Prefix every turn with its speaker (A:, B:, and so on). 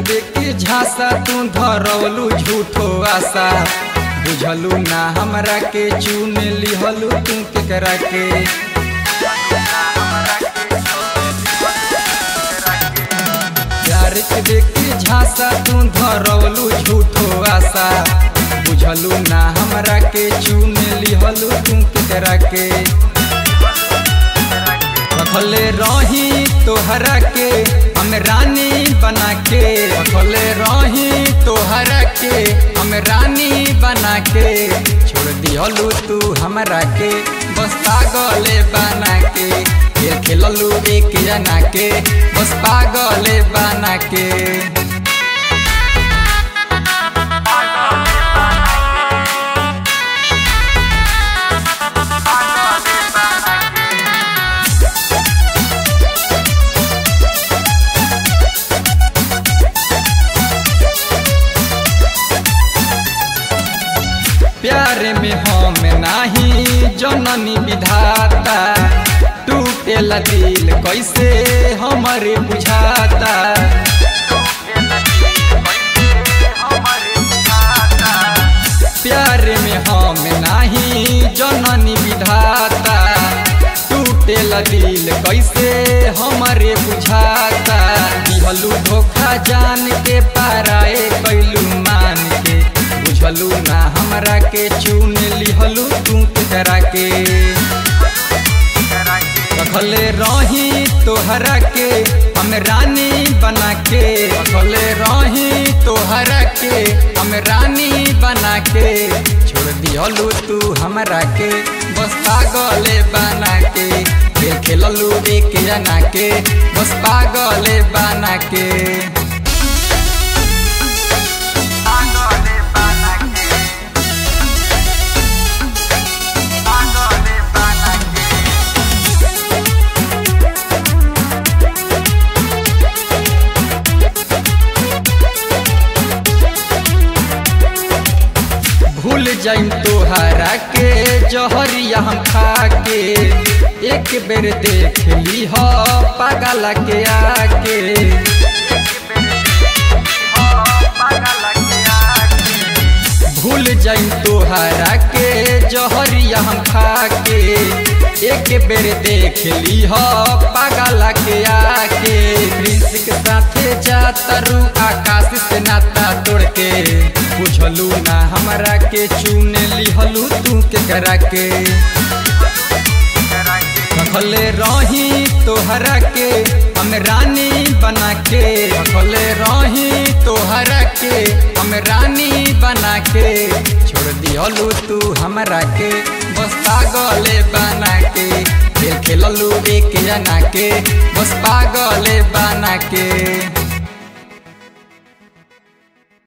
A: देख के झांसा तू धरवलू झूठो आशा बुझलू ना हमरा के चुन लिहलू तू केकरा के प्यार के देख के झांसा तू धरवलू झूठो आशा बुझलू ना हमरा के चुन लिहलू तू केकरा के रखले रही तोहरा के हम रानी बना के रखले रही तोहरा के हम रानी बना के छोड़ दिहलू तू हमरा के बस पागले बना के खेल खेललू एक जना के बस पागले बना के प्यार में हम नाही जननी विधाता टूटेला दिल कैसे हमारे बुझाता प्यार में हम नाही जननी विधाता टूटेला दिल कैसे हमारे बुझाता दिहलू धोखा जान के पाराए कैलू मान के बुझलू ना हमरा के चुन लिहलू तू केकरा के रखले रही तोहरा के हम रानी बना के रखले रही तोहरा के हम रानी बना के छोड़ दिहलू तू हमरा के बस पागले बना के खेल खेललू एक जना के बस पागले बना के भूल जाइम तोहरा के जहरिया हम खा के एक बेर देख ली हो पागल के आके भूल जाइम तोहरा के जहरिया हम खा के एक बेर देख ली हो पागल के आके प्रिंस के साथे जातरू आकाश से नाता तोड़ के बुझलू ना हमरा के चुन लिहलू तू केकरा के रखले रही तोहरा के हम रानी बना के रखले रही तोहरा के हम रानी बना के छोड़ दिहलू तू हमरा के बस पागले बना के खेल खेललू एक जना के बस पागले बना के